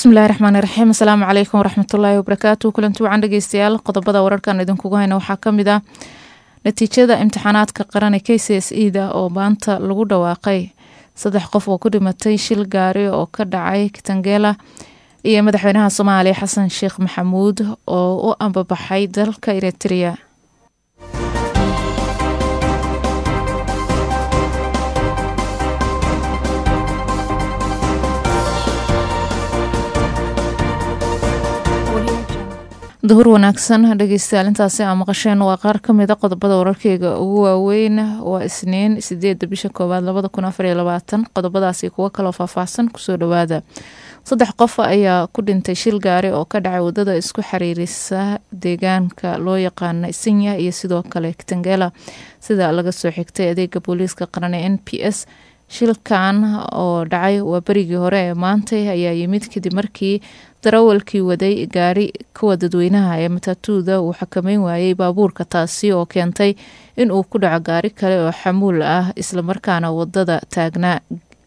bismillahi raxmaani raxiim asalaamu calaykum waraxmatullaahi wabarakaatu kulanti wacan dhegeystayaal qodobada wararkan idinkugu hayna waxaa kamid ah natiijada imtixaanaadka qaran ee k c s e da oo maanta lagu dhawaaqay saddex qof oo ku dhimatay shil gaari oo ka dhacay kitangela iyo madaxweynaha soomaaliya xasan sheekh maxamuud oo u ambabaxay dalka eritrea duhur wanaagsan dhegeystayaal intaasi aa maqasheen waa qaar kamida qodobada wararkeyga ugu waaweyn waa isniin sideeda bisha koowaad labada kun afar iyo labaatan qodobadaasi kuwo kaloo faahfaahsan kusoo dhawaada saddex qof ayaa ku dhintay shil gaari oo ka dhacay wadada isku xiriirisa deegaanka loo yaqaana isinya iyo sidoo kale kitangela sida laga soo xigtay adeega booliiska qaran ee n p s shilkan oo dhacay waa berigii hore ee maantay ayaa yimid kadib markii darawalkii waday gaari kuwa dadweynaha ee matatuuda uu xakameyn waayey baabuurka taasi oo keentay in uu ku dhaco gaari kale oo xamuul ah islamarkaana wadada taagnaa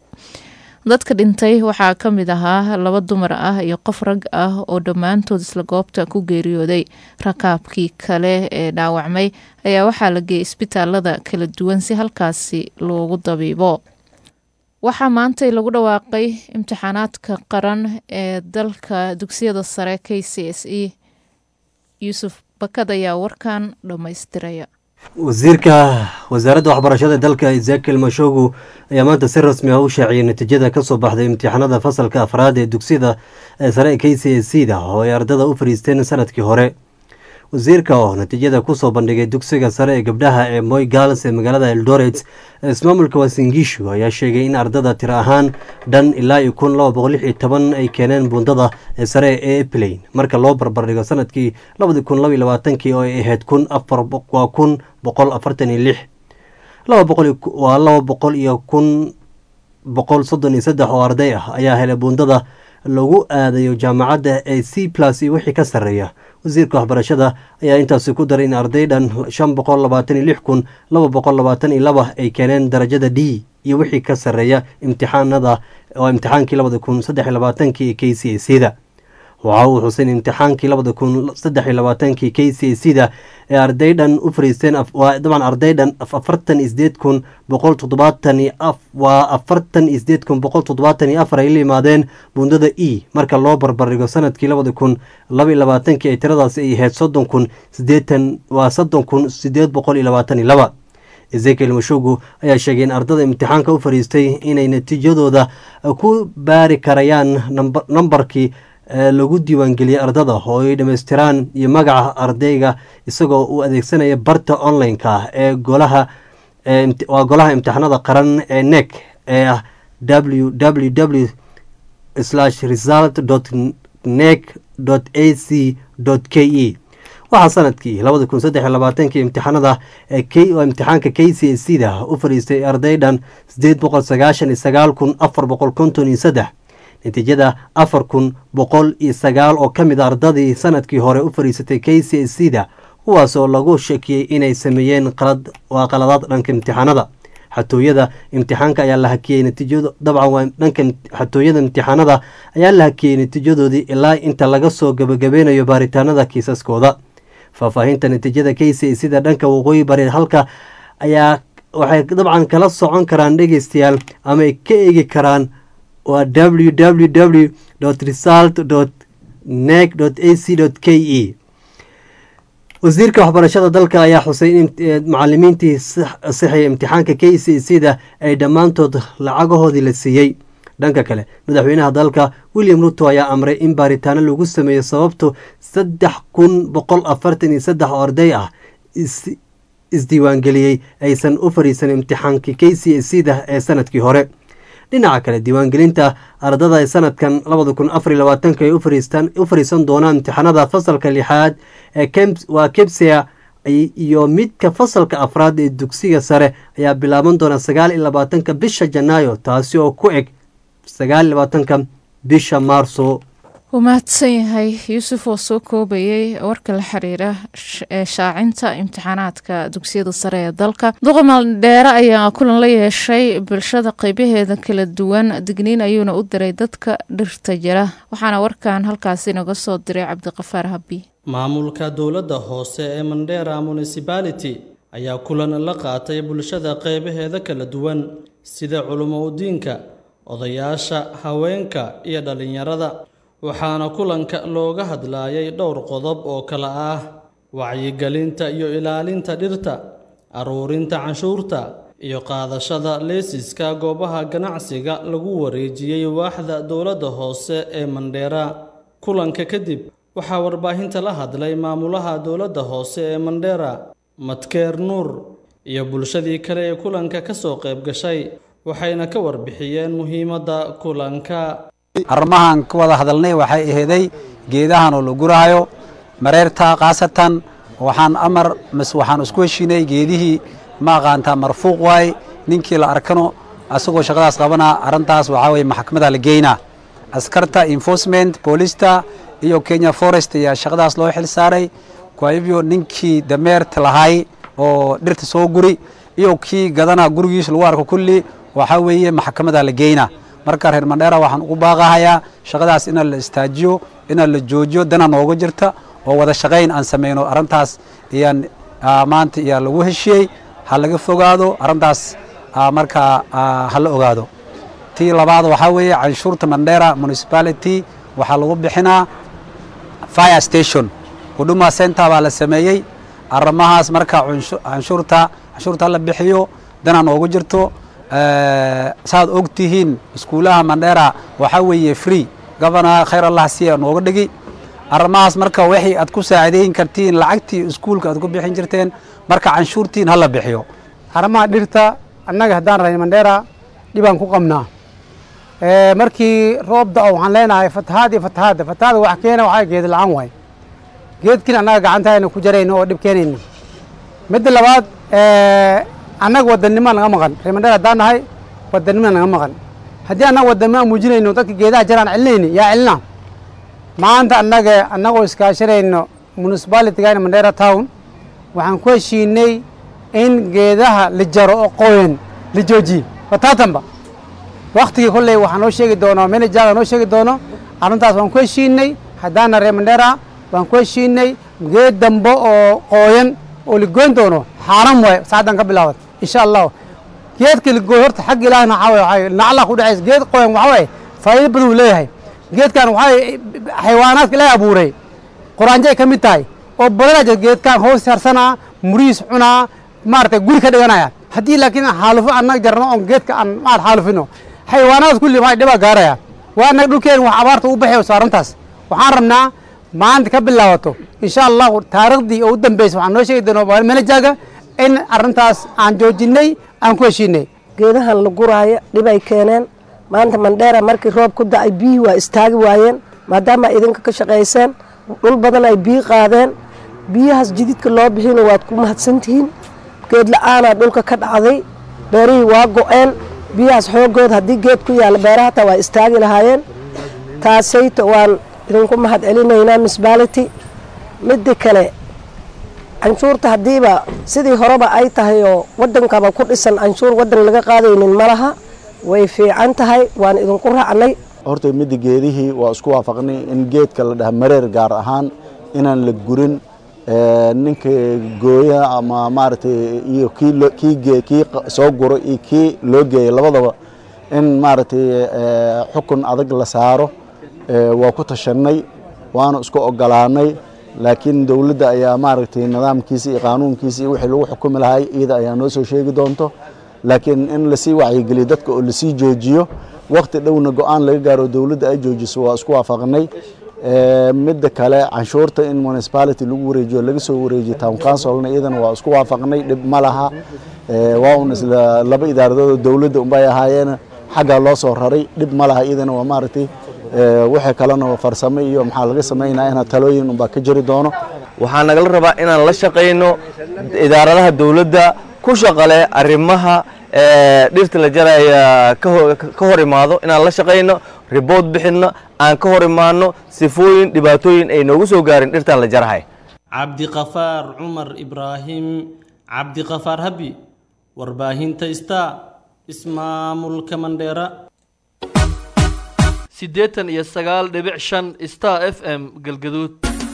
dadka dhintay waxaa ka mid ahaa laba dumar ah iyo qof rag ah oo dhammaantood isla goobta ku geeriyooday rakaabkii kale ee dhaawacmay ayaa waxaa la geeyay isbitaalada kala duwan si halkaasi loogu dabiibo waxaa maantay lagu dhawaaqay imtixaanaadka qaran ee dalka dugsiyada sare k c s e yuusuf bakad ayaa warkan dhammaystiraya wasiirka wasaaradda waxbarashada dalka ezekiel mashogu ayaa maanta si rasmi ah u shaaciyay natiijada kasoo baxday imtixaanada fasalka afraad ee dugsiyada sare ee k c s c da oo ay ardada u fariisteen sanadkii hore wasiirka oo natiijada kusoo bandhigay dugsiga sare ee gabdhaha ee moy gals ee magaalada eldoret ismaamulka wasingishu ayaa sheegay in ardada tiro ahaan dhan ilaa iyo kun laba boqol lix iyo toban ay keeneen buundada sare ee eplain marka loo barbardhigo sanadkii labadi kun laba iyo labaatankii oo ay ahayd kun afar waa kun boqol afartan iyo lix laba boqol waa laba boqol iyo kun boqol soddon iyo saddex oo arday ah ayaa helay buundada lagu aadayo jaamacadda ee c plus iyo wixii ka sarreeya wasiirka waxbarashada ayaa intaasi ku daray in arday dhan shan boqol labaatan iyo lix kun laba boqol labaatan iyo laba ay keeneen darajada d iyo wixii ka sarreeya imtixaanada oo imtixaankii labada kun saddex iyo labaatankii ee k c a c da waxa uu xusay in imtixaankii labada kun saddex iyo labaatankii k c a c da ee arday dhan u fariisteen waa dabcan arday dhan afartan iyo sideed kun boqol toddobaatan iyo af waa afartan iyo sideed kun boqol toddobaatan iyo afar ay la yimaadeen buundada e marka loo barbardhigo sanadkii labada kun laba iyo labaatankii ay tiradaasi ay ahayd soddon kun sideetan waa soddon kun sideed boqol iyo labaatan iyo laba ezekiel mashugu ayaa sheegay in ardada imtixaanka u fariistay inay natiijadooda ku baari karayaan nambarkii lagu diiwaangeliyey ardada oo ay dhammaystiraan iyo magaca ardayga isagoo uu adeegsanaya barta online-ka ee golaha waa golaha imtixaanada qaran ee nek ee ah w w w slash result dot nek dot a c dot k e waxaa sanadkii labada kun saddex iyo labaatankii imtixaanada ee imtixaanka k c s c da u fadhiistay arday dhan sideed boqol sagaashan iyo sagaal kun afar boqol konton iyo saddex natiijada afar kun boqol iyo sagaal oo ka mid a ardadii sanadkii hore u fadhiisatay k c s c da kuwaas oo lagu shakiyey inay sameeyeen qalad waa qaladaad dhanka imtixaanada xatooyada imtixaanka ayaa la hakiyey natiijado dabcan waa dhanka xatooyada imtixaanada ayaa la hakiyey natiijadoodii ilaa inta laga soo gabagabeynayo baaritaanada kiisaskooda faahfaahinta natiijada k c sida dhanka waqooyi bari halka ayaa waxay dabcan kala socon karaan dhegeystayaal ama ay ka eegi karaan waa w w w result nek a c k e wasiirka waxbarashada dalka ayaa xusay in macalimiintii sixaya imtixaanka k c c da ay dhammaantood lacagahoodii la siiyey dhanka kale madaxweynaha dalka william ruto ayaa amray in baaritaano lagu sameeyo sababto saddex kun boqol afartan iyo saddex oo arday ah isdiiwaangeliyey aysan u fariisan imtixaankii k c c da ee sanadkii hore dhinaca kale diiwaangelinta ardada ee sanadkan labada kun afar iyo labaatanka ay u fariisan doonaan imtixaanada fasalka lixaad ee waa kebsia iyo midka fasalka afraad ee dugsiga sare ayaa bilaaban doona sagaal iyo labaatanka bisha janaayo taasi oo ku eg sagaal iyo labaatanka bisha maarso wuu mahadsan yahay yuusuf oo soo koobayay warka la xiriira ee shaacinta imtixaanaadka dugsiyada sare ee dalka duqa maldheere ayaa kulan la yeeshay bulshada qeybaheeda kala duwan digniin ayuuna u diray dadka dhirta jira waxaana warkan halkaasi naga soo diray cabdiqafaar habi maamulka dowladda hoose ee mandheera municipality ayaa kulan la qaatay bulshada qeybaheeda kala duwan sida culimo udiinka odayaasha haweenka iyo dhallinyarada waxaana kulanka looga hadlayay dhowr qodob oo kale ah wacyigelinta iyo ilaalinta dhirta aruurinta canshuurta iyo qaadashada leesiska goobaha ganacsiga lagu wareejiyey waaxda dowladda hoose ee mandheera kulanka kadib waxaa warbaahinta la hadlay maamulaha dowladda hoose ee mandheera madkeer nuur iyo bulshadii kale ee kulanka ka soo qayb gashay waxayna ka warbixiyeen muhiimadda kulanka arrimahan ka wada hadalnay waxay aheeday geedahan oo la gurahayo mareerta khaasatan waxaan amar mas waxaan isku heshiinay geedihii ma aqaantaa marfuuq waaye ninkii la arkano asagoo shaqadaas qabanaa arrintaas waxaa weye maxkamada la geynaa askarta enforcement boolista iyo kenya forest ayaa shaqadaas loo xil saaray kwa hivyo ninkii dameerta lahay oo dhirta soo guri iyo kii gadanaa gurigiis lagu arko kulli waxaa weeye maxkamada la geynaa marka reer mandheera waxaan ugu baaqahayaa shaqadaas inaan la istaajiyo inaan la joojiyo dana nooga jirta oo wada shaqayn aan samayno arrintaas ayaan maanta ayaa lagu heshiyey ha laga fogaado arrintaas markaa ha la ogaado tii labaad waxaa weeye canshuurta mandheera municipality waxaa lagu bixinaa fire station huduma center baa la sameeyey arrimahaas marka canshuurta canshuurta la bixiyo dana noogu jirto saad og tihiin iskuulaha mandheera waxaa weeye free governor khayr allah siya nooga dhigi arrimahaas marka wixii aad ku saacidayn kartiin lacagtii iskuulka aad ku bixin jirteen marka canshuurtiin hala bixiyo arrimaha dhirta annaga haddaan rahay mandheera dhibaan ku qabnaa markii roob da-o waxaan leenahay fatahaad iyo fatahaadda fatahaada wax keena waxaa geed la-aan waay geedkiin annaga gacantahayna ku jarayno oo dhib keenayna midda labaad annaga wadannima naga maqan reer mandheer haddaan nahay wadannima naga maqan haddii annaga wadannima muujinayno dadka geedaha jaraan celinayni yaa celina maanta annaga annagoo iskaashanayno municipalitygan mandheera town waxaan ku heshiinay in geedaha la jaro oo qoyan la joojiye wataatanba waktigii kolley waxaa noo sheegi doono manajaga noo sheegi doono arrintaas waan ku heshiinay haddaana reer mandheera waan ku heshiinay geed dambe oo qooyan oo la goyn doono xaaran waaye saacaddan ka bilaabat insha allahu geedka la gooy horta xagga ilaahna waxaa waye nacla ku dhexaysa geed qoyan waxaa waaye faa'iido badan uu leeyahay geedkan waxaa xayawaanaadka ilaahay abuuray quraanjo ay ka mid tahay oo badanaa jira geedkan hoos harsanaa murihiis cunaa maaragtay guri ka dhiganaya haddii laakiin xaalufo annaga jarno oon geedka aan maad xaalufino xayawaanadas kulli waxay dhibaa gaaraya waa annaga dhulkeen wax abaarta u baxayso arrintaas waxaan rabnaa maanta ka bilaabato insha allahu taariikhdii oo u dambeysa waxaan noo sheegi doonaa manajaga in arrintaas aan joojinay aan ku heshiinay geedahan la guraayo dhibay keeneen maanta mandheera markii roob ku da-ay biyihii waa istaagi waayeen maadaama idinka ka shaqayseen dhul badan ay biyi qaadeen biyahaas jididka loo bixina waad ku mahadsantihiin geed la-aanaa dhulka ka dhacday beerihii waa go-een biyahaas xoogood haddii geed ku yaalla beeraha hataa waa istaagi lahaayeen taasayta waan idinku mahad celinaynaa municipality midda kale canshuurta haddiiba sidii horeba ay tahay oo waddankaba ku dhisan canshuur waddan laga qaadaynin ma laha way fiican tahay waan idinku raacnay horta midda geedihii waa isku waafaqnay in geedka la dhaha mareer gaar ahaan inaan la gurin ninka gooya ama maaragtay iyo kii kii kii soo guro iyo kii loo geeya labadaba in maaragtay xukun adag la saaro waa ku tashanay waana isku ogolaanay laakiin dowladda ayaa maaragtay nidaamkiisa iyo qaanuunkiisa iyo wixii lagu xukumi lahay iyada ayaa noo soo sheegi doonto laakiin in lasii wacyigeliyo dadka oo lasii joojiyo wakti dhowna go-aan laga gaaro dowladda ay joojiso waa isku waafaqnay midda kale canshuurta in municipality lagu wareejiyo laga soo wareejiyo town councilna iyadana waa isku waafaqnay dhib ma laha waa un isla laba idaaradood oo dowladda unbay ahaayeen xaggaa loo soo raray dhib ma laha iyadana waa maaragtay wixii kalena farsamo iyo maxaa laga samaynaya inaa talooyin unbaa ka jiri doono waxaa nagala rabaa inaan la shaqayno idaaradaha dowladda ku shaqale arrimaha dhirta la jaraya ka hor imaado inaan la shaqayno ribood bixinno aan ka hor imaanno sifooyin dhibaatooyin ay noogu soo gaarin dhirtaan la jarahay cabdiqafaar cumar ibraahim cabdiqafaar habi warbaahinta star ismaamulka mandheera siddeetan iyo sagaal dhibic shan star f m galgaduud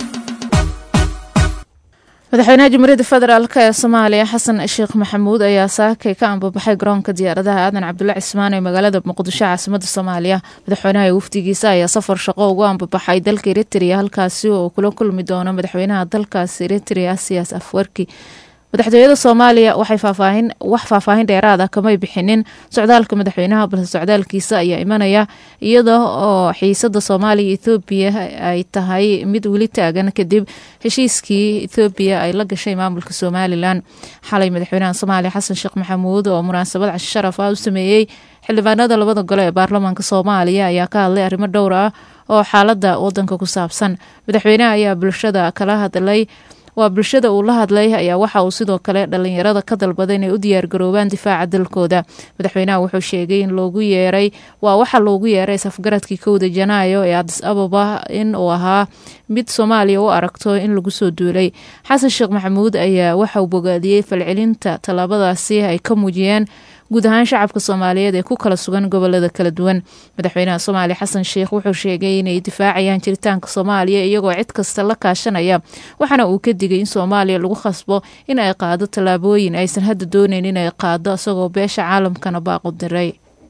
madaxweynaha jamhuuriyadda federaalk ee soomaaliya xasan sheekh maxamuud ayaa saakay ka ambabaxay garoonka diyaaradaha aadan cabdulla cismaan ee magaalada muqdisho caasimada soomaaliya madaxweynaha iyo wafdigiisa ayaa safar shaqo ugu ambabaxay dalka eritrea halkaasi oo kula kulmi doono madaxweynaha dalkaasi eritrea siyaas afwerki madaxtooyada soomaaliya waxay faafaahin wax faahfaahin dheeraad ah kamay bixinin socdaalka madaxweynaha balse socdaalkiisa ayaa imanaya iyada oo xiisada soomaaliya ethoobiya ay tahay mid weli taagan kadib heshiiskii ethoobiya ay la gashay maamulka somalilan xalay madaxweynaha soomaaliya xasan sheekh maxamuud oo munaasabad cashi sharaf ah u sameeyey xildhibaanada labada gole ee baarlamaanka soomaaliya ayaa ka hadlay arrimo dhowr ah oo xaalada wadanka ku saabsan madaxweynaha ayaa bulshada kala hadlay waa bulshada uu la hadlay ayaa waxa uu sidoo kale dhalinyarada ka dalbaday inay u diyaargaroobaan difaaca dalkooda madaxweynaha wuxuu sheegay in loogu yeeray waa waxa loogu yeeray safgaradkii kowda janaayo ee adis ababa in uu ahaa mid soomaaliya u aragto in lagu soo duulay xasan sheekh maxamuud ayaa waxa uu bogaadiyey falcelinta tallaabadaasi ay ka muujiyeen guud ahaan shacabka soomaaliyeed ee ku kala sugan gobolada kala duwan madaxweynaha soomaaliya xasan sheekh wuxuu sheegay inay difaacayaan jiritaanka soomaaliya iyagoo cid kasta la kaashanaya waxaana uu ka digay in soomaaliya lagu khasbo in ay qaado tallaabooyin aysan hadda doonayn inay qaado isagoo beesha caalamkana baaqu diray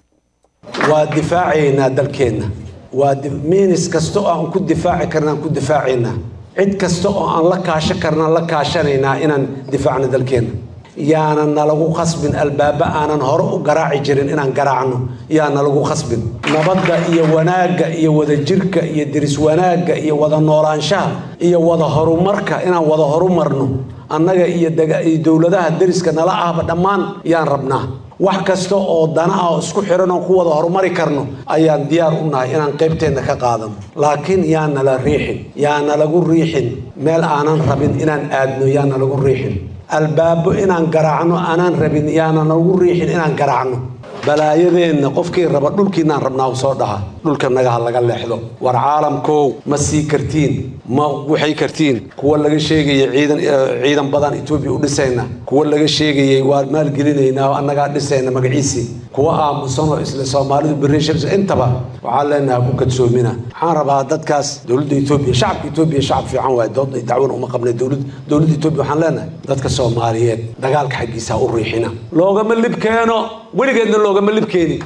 waa difaacaynaa dalkeenna waa miinis kasta oo aan ku difaaci karna aan ku difaacaynaa cid kasta oo aan la kaashan karna la kaashanaynaa inaan difaacno dalkeenna yaanan nalagu khasbin albaaba aanan hore u garaaci jirin inaan garaacno yaa nalagu khasbin nabadda iyo wanaagga iyo wadajirka iyo diris wanaagga iyo wada noolaanshaha iyo wada horumarka inaan wada horumarno annaga iyo dowladaha deriska nala ahba dhammaan yaan rabnaa wax kasta oo dana ah oo isku xiran oo ku wada horumari karno ayaan diyaar u nahay inaan qaybteenna ka qaadano laakiin yaa nala riixin yaa nalagu riixin meel aanan rabin inaan aadno yaa nalagu riixin albaabo inaan garaacno aanaan rabin yaana nagu riixin inaan garaacno balaayadeenna qofkii raba dhulkiinaan rabnaa u soo dhaha dhulka nagaha laga leexdo war caalamkow ma sii kartiin ma waxay kartiin kuwa laga sheegayay ciidan ciidan badan etoobiya u dhisayna kuwa laga sheegayay waa maalgelinaynaa oo annagaa dhisayna magaciisii kuwa aamusanoo isla soomaalidu berishars intaba waxaan leenahay ku kadsoomina waxaan rabaa dadkaas dowladda etoobiya shacabka etoobiya shacab fiican waaye dood dacwan uma qabnay dowlad dowladda etoobiya waxaan leenahay dadka soomaaliyeed dagaalka xaggiisa ha u riixina loogama lib keeno weligeedna loogama lib keeni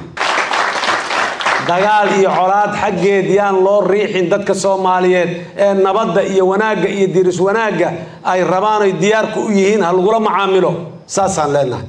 dagaal iyo colaad xaggeed yaan loo riixin dadka soomaaliyeed ee nabadda iyo wanaagga iyo diris wanaagga ay rabaan ay diyaarka u yihiin ha lagula macaamilo saasaan leenahay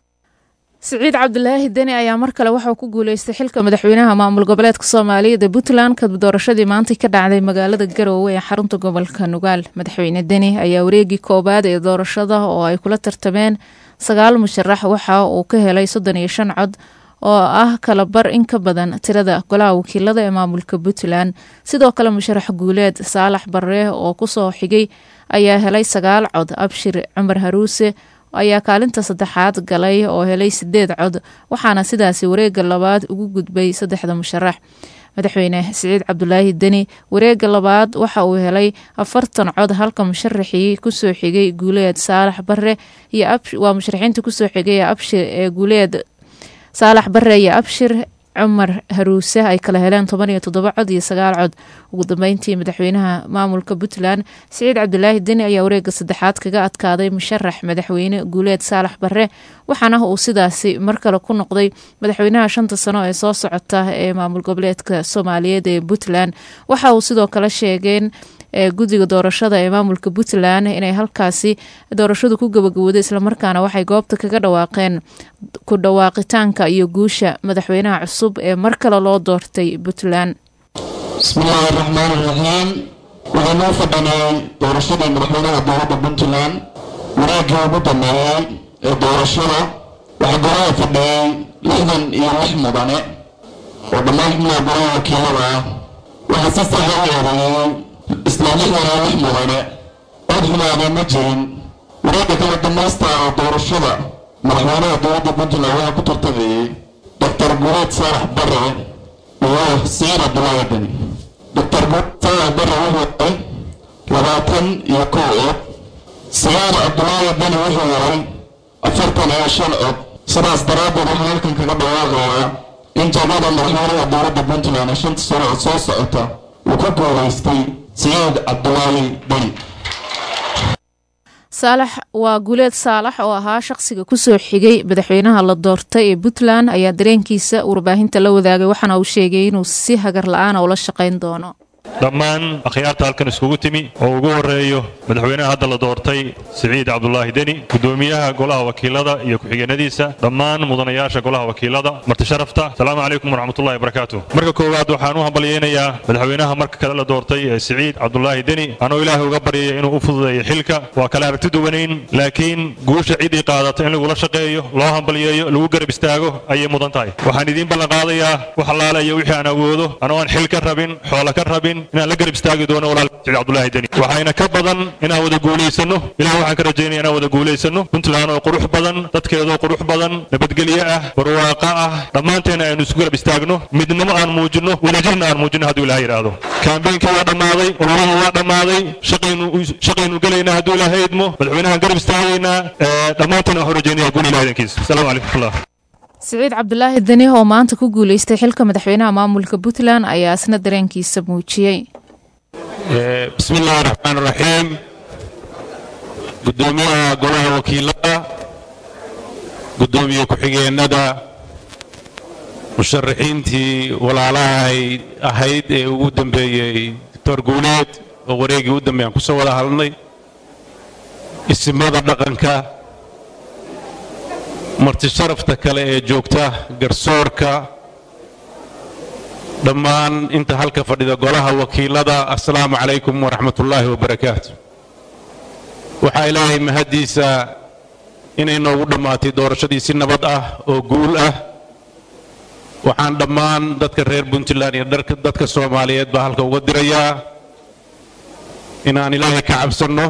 siciid cabdulaahi deni ayaa mar kale waxauu ku guuleystay xilka madaxweynaha maamul goboleedka soomaaliyeed ee puntland kadib doorashadii maantay ka dhacday magaalada garoowe ee xarunta gobolka nugaal madaxweyne deni ayaa wareegii koowaad ee doorashada oo ay kula tartameen sagaal musharax waxa uu ka helay soddon iyo shan cod oo ah kala bar in ka badan tirada golaha wakiilada ee maamulka puntland sidoo kale musharax guuleed saalax barre oo kusoo xigay ayaa helay sagaal cod abshir cumar haruuse ayaa kaalinta saddexaad galay oo helay sideed cod waxaana sidaasi wareega labaad ugu gudbay saddexda musharax madaxweyne siciid cabdulaahi deni wareega labaad waxa uu helay afartan cod halka musharaxii kusoo xigay guuleed saalax bare waa musharaxiinta kusoo xigay abshir ee guuleed saalax bare iyo abshir cumar haruuse ay kala heleen toban iyo toddoba cod iyo sagaal cod ugu dambeyntii madaxweynaha maamulka puntland siciid cabdulaahi deni ayaa wareega saddexaad kaga adkaaday musharax madaxweyne guuleed saalax bare waxaana uu sidaasi mar kale ku noqday madaxweynaha shanta sano ee soo socota ee maamul goboleedka soomaaliyeed ee puntland waxa uu sidoo kale sheegeen ee guddiga doorashada ee maamulka puntland inay halkaasi doorashadu ku gabagabowday islamarkaana waxay goobta kaga dhawaaqeen ku dhawaaqitaanka iyo guusha madaxweynaha cusub ee mar kale loo doortay puntland bismillaahi raxmaan iraxiim waxay noo fadhinay doorashadii madaxweynaha dowladda puntland wanaagii ugu dambeeyey ee doorashada waxaa golaha fadhiyey lixdan iyo lix mudane oo dhammaan xubnaha golaha wakiilada ah waxaa si saxa u eedeeyey isla lixdan iyo lix mudane cod xumaada ma jirin wareegga kala dhammaysta oo doorashada madaxweynaha dowladda puntland waxaa ku tartamayey doctor gureed saalax bare iyo siciid cabdulaahi deni doctor guutaha bare wuxuu helay labaatan iyo kow cod siciid cabdulaahi deni wuxuu helay afartan iyo shan cod sidaas daraaddeed waxaan halkan kaga dhawaaqayaa in jagada madaxweynaha dowladda puntland ee shanta sano oo soo socota uu ka guulaystay siciid cabdulaahi deni saalax waa guuleed saalax oo ahaa shaqsiga kusoo xigay madaxweynaha la doortay ee puntland ayaa dareenkiisa warbaahinta la wadaagay waxaana uu sheegay inuu si hagar la-aana ula shaqayn doono dhammaan akhyaarta halkan iskugu timi oo ugu horeeyo madaxweynaha hadda la doortay siciid cabdulaahi deni gudoomiyaha golaha wakiilada iyo ku-xigeenadiisa dhammaan mudanayaasha golaha wakiilada marti sharafta asalaamu calaykum waraxmatullahi wabarakaatu marka koowaad waxaan u hambalyaynayaa madaxweynaha marka kale la doortay ee siciid cabdulaahi deni anoo ilaahay uga baryaya inuu u fududeeyo xilka waa kale aragti duwanayn laakiin guusha ciddii qaadata in lagula shaqeeyo loo hambalyeeyo lagu garab istaago ayay mudan tahay waxaan idiin ballanqaadayaa wax allaale iyo wixii aan awoodo anoo aan xil ka rabin xoola ka rabin inaan la garab istaagi doono walaal siciid cabdulaahi deni waxayna ka badan inaan wada guulaysano ilaah waxaan ka rajaynaya inaan wada guulaysano puntland oo qurux badan dadkeedoo qurux badan nabadgelyo ah barwaaqo ah dhammaanteena aynu isku garab istaagno midnimo aan muujinno wadajirna aan muujinno hadduu ilaah yidhaahdo kaambeynkii waa dhammaaday ololaha waa dhammaaday shaqaynu shaqaynu gelaynaa hadduu ilaahay idmo madaxweynahan garab istaagaynaa dhammaanteena waxaan rajaynaya guul ilaah idankiisa asalaamu calaykum waraxmatullah siciid cabdulaahi deni oo maanta ku guuleystay xilka madaxweynaha maamulka puntland ayaa isna dareenkiisa muujiyey bismi illaahi raxmaan raxiim guddoomiyaha golaha wakiilada guddoomiye ku-xigeenada musharaxiintii walaalahay ahayd ee ugu dambeeyey doctor guuleed oo wareegii u dambeeyaan ku soo wada hadlnay isimada dhaqanka marti sharafta kale ee joogta garsoorka dhammaan inta halka fadhida golaha wakiilada assalaamu calaykum waraxmatullaahi wabarakaatu waxaa ilaahay mahaddiisa inay noogu dhammaatay doorashadii si nabad ah oo guul ah waxaan dhammaan dadka reer puntland iyo dadka soomaaliyeed baa halka uga dirayaa inaan ilaahay ka cabsanno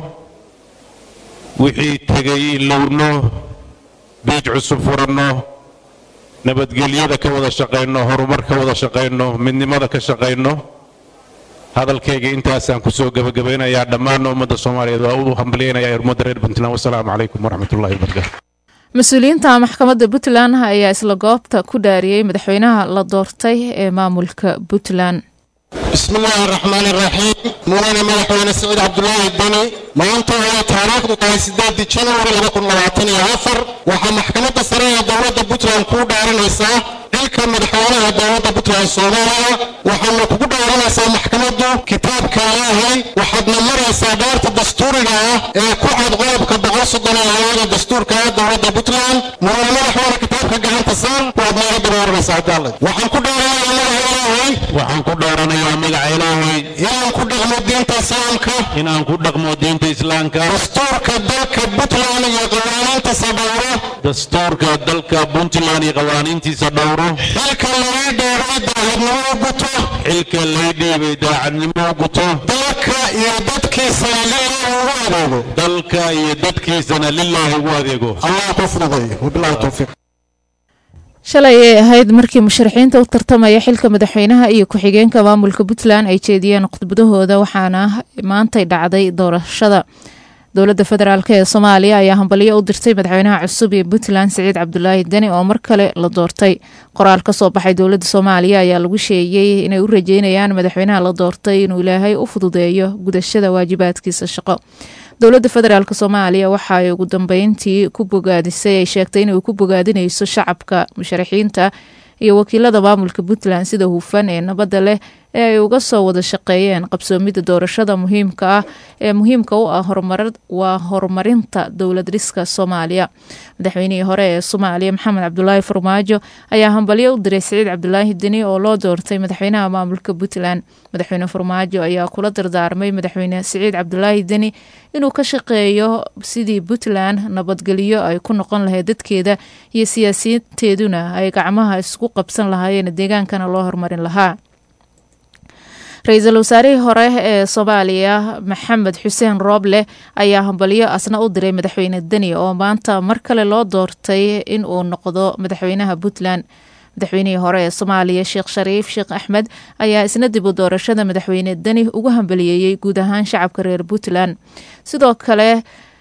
wixii tegay ilowno biij cusub furanno nabadgelyada ka wada shaqayno horumar ka wada shaqayno midnimada ka shaqayno hadalkayga intaasaan kusoo gebagabaynayaa dhammaan ummadda soomaaliyeed waa u hambalyaynaya ummadda reer puntland wasalaamu calaykum waraxmatullahi wabarakaatu mas-uuliyiinta maxkamadda puntland ayaa isla goobta ku dhaariyey madaxweynaha la doortay ee maamulka puntland bismi illaahi araxmaani iraxiim mudane madaxweyne siciid cabdulaahi deni maanta oo taariikhdu tahay sideedii januari laba kun labaatan iyo afar waxaa maxkamadda sare ee dowladda puntland kuu dhaaranaysaa xilka madaxweynaha dowladda puntland soomaaliya waxaana kugu dhaaranaysaa maxkamaddu kitaabka ilaahay waxaadna maraysaa dhaarta dastuuriga ah ee ku cad qodobka boqol soddon iyo labada dastuurka ee dowladda puntland mudane madaxweyne kitaabka gacanta saar waad nooga dabaaranaysaa hadaalad waxaan ku dhaaranayaa magaca ilaahay waxaan ku dhaaranayaa magaca ilaahay inaan ku dhaqmo diinta islaamka inaan ku dhaqmo diinta islaamka dastuurka dalka puntland iyo qawaaniintiisa dhowro dastuurka dalka puntland iyo qawaaniintiisa dhowro xilka laga dheeray daacadnimo u guto xilka lay dhiibay daacadnimo u guto dalka iyo dadkiisana lilaahi ugu adeego dalka iyo dadkiisana lilaahi ugu adeego allah ku fududay wabilahi towfiiq shalay ay ahayd markii musharaxiinta u tartamaya xilka madaxweynaha iyo ku-xigeenka maamulka puntland ay jeediyeen khudbadahooda waxaana maantay dhacday doorashada dowladda federaalk ee soomaaliya ayaa hambalyo u dirtay madaxweynaha cusub ee puntland siciid cabdulaahi deni oo mar kale la doortay qoraal ka soo baxay dowladda soomaaliya ayaa lagu sheegay inay u rajeynayaan madaxweynaha la doortay inuu ilaahay u fududeeyo gudashada waajibaadkiisa shaqo dowladda federaalk soomaaliya waxa ay ugu dambeyntii ku bogaadisay ay sheegtay inay ku bogaadinayso shacabka musharaxiinta iyo wakiilada maamulka puntland sida hufan ee nabadda leh ee ay uga soo wada shaqeeyeen qabsoomidda doorashada muhiimka ah ee muhiimka u ah waa horumarinta dowlad dhiska soomaaliya madaxweynihii hore ee soomaaliya maxamed cabdulaahi farmaajo ayaa hambalyo u diray siciid cabdulaahi deni oo loo doortay madaxweynaha maamulka puntland madaxweyne farmaajo ayaa kula dardaarmay madaxweyne siciid cabdulaahi deni inuu ka shaqeeyo sidii puntland nabadgelyo ay ku noqon lahayd dadkeeda iyo siyaasiyiinteeduna ay gacmaha isku qabsan lahaayeen deegaankana loo horumarin lahaa ra-iisul wasaarihii hore ee soomaaliya maxamed xuseen rooble ayaa hambalyo asna u diray madaxweyne deni oo maanta mar kale loo doortay in uu noqdo madaxweynaha puntland madaxweynihii hore ee soomaaliya sheekh shariif sheekh axmed ayaa isna dib u doorashada madaxweyne deni ugu hambaliyeeyey guud ahaan shacabka reer puntland sidoo kale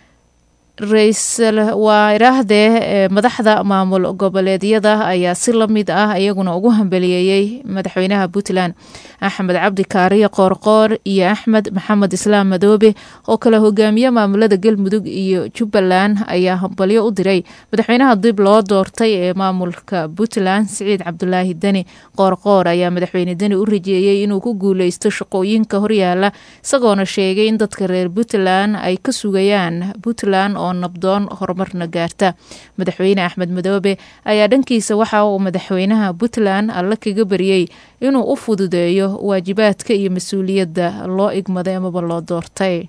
ra-iisul wairaahdee ee madaxda maamul goboleedyada ayaa si la mid ah iyaguna ugu hambaliyeeyey madaxweynaha puntland axmed cabdi kaariye qoorqoor iyo axmed maxamed islaam madoobe oo kale hogaamiye maamulada galmudug iyo jubbaland ayaa hambalyo u diray madaxweynaha dib loo doortay ee maamulka puntland siciid cabdulaahi deni qoorqoor ayaa madaxweyne deni u rajeeyey inuu ku guuleysto shaqooyinka horyaala isagoona sheegay in dadka reer puntland ay ka sugayaan puntland oo nabdoon horumarna gaarta madaxweyne axmed madoobe ayaa dhankiisa waxa uu madaxweynaha puntland alle kaga baryey inuu u fududeeyo waajibaadka iyo mas-uuliyadda loo igmaday amaba loo doortay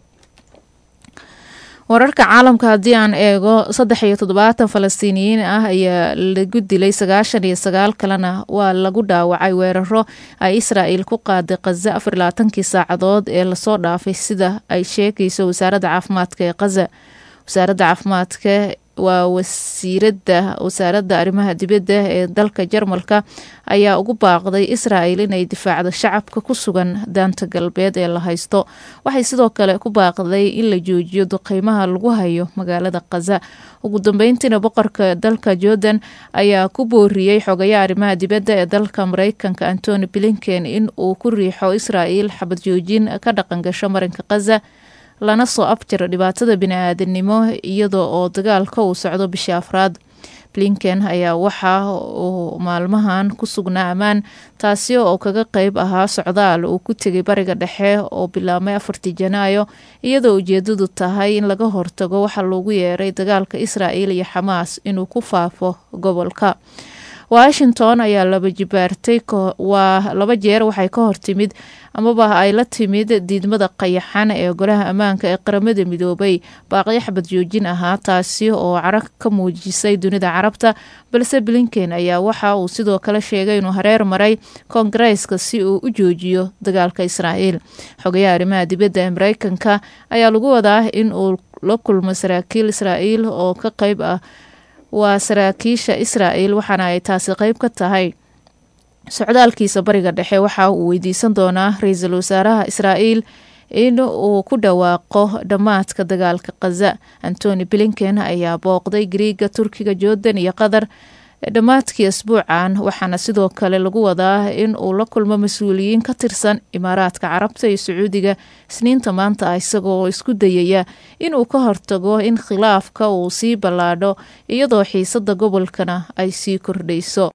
wararka caalamka haddii aan eego saddex iyo toddobaatan falastiiniyiin ah ayaa lagu dilay sagaashan iyo sagaal kalena waa lagu dhaawacay weeraro ay israa'il ku qaaday khaza afar iyo labaatankii saacadood ee lasoo dhaafay sida ay sheegayso wasaaradda caafimaadka ee khaza wasaaradda caafimaadka waa wasiiradda wasaaradda arrimaha dibadda ee dalka jarmalka ayaa ugu baaqday israa'il inay difaacdo shacabka ku sugan daanta galbeed ee la haysto waxay sidoo kale ku baaqday in la joojiyo duqeymaha lagu hayo magaalada khaza ugu dambeyntiina boqorka dalka jordan ayaa ku booriyey xogayaha arrimaha dibadda ee dalka mareykanka antony blinken in uu ku riixo israa'il xabad joojin ka dhaqan gasho marinka khaza lana soo abjiro dhibaatada bini-aadanimo iyadoo oo dagaalka uu socdo bishii afraad blinken ayaa waxa uu maalmahan ku sugnaa ammaan taasi oo kaga qeyb ahaa socdaal uu ku tegay bariga dhexe oo bilaabmay afartii janaayo iyadoo ujeedadu tahay in laga hortago waxa loogu yeeray dagaalka israa'il iyo xamaas inuu ku faafo gobolka washington ayaa laba jibaartay waa laba jeer waxay ka hortimid amaba ay la timid diidmada qayaxan ee golaha ammaanka ee qaramada midoobay baaqyo xabad joojin ahaa taasi oo carag ka muujisay dunida carabta balse blinken ayaa waxa uu sidoo kale sheegay inuu hareer maray koongareeska si uu u joojiyo dagaalka israa'iil xogayaha arrimaha dibadda ee mareykanka ayaa lagu wadaa in uu la kulmo saraakiil israa'iil oo ka qeyb ah waa saraakiisha israa'il waxaana ay taasi qeyb ka tahay socdaalkiisa bariga dhexe waxa uu weydiisan doonaa ra-iisul wasaaraha israa'iil in uu ku dhawaaqo dhammaadka dagaalka khaza antony blinken ayaa booqday griiga turkiga jordan iyo qatar dhammaadkii asbuucan waxaana sidoo kale lagu wadaa in uu la kulmo mas-uuliyiin ka tirsan imaaraadka carabta iyo sacuudiga isniinta maanta ah isagoo isku dayaya inuu ka hortago in khilaafka uu sii ballaadho iyadoo xiisada gobolkana ay sii kordhayso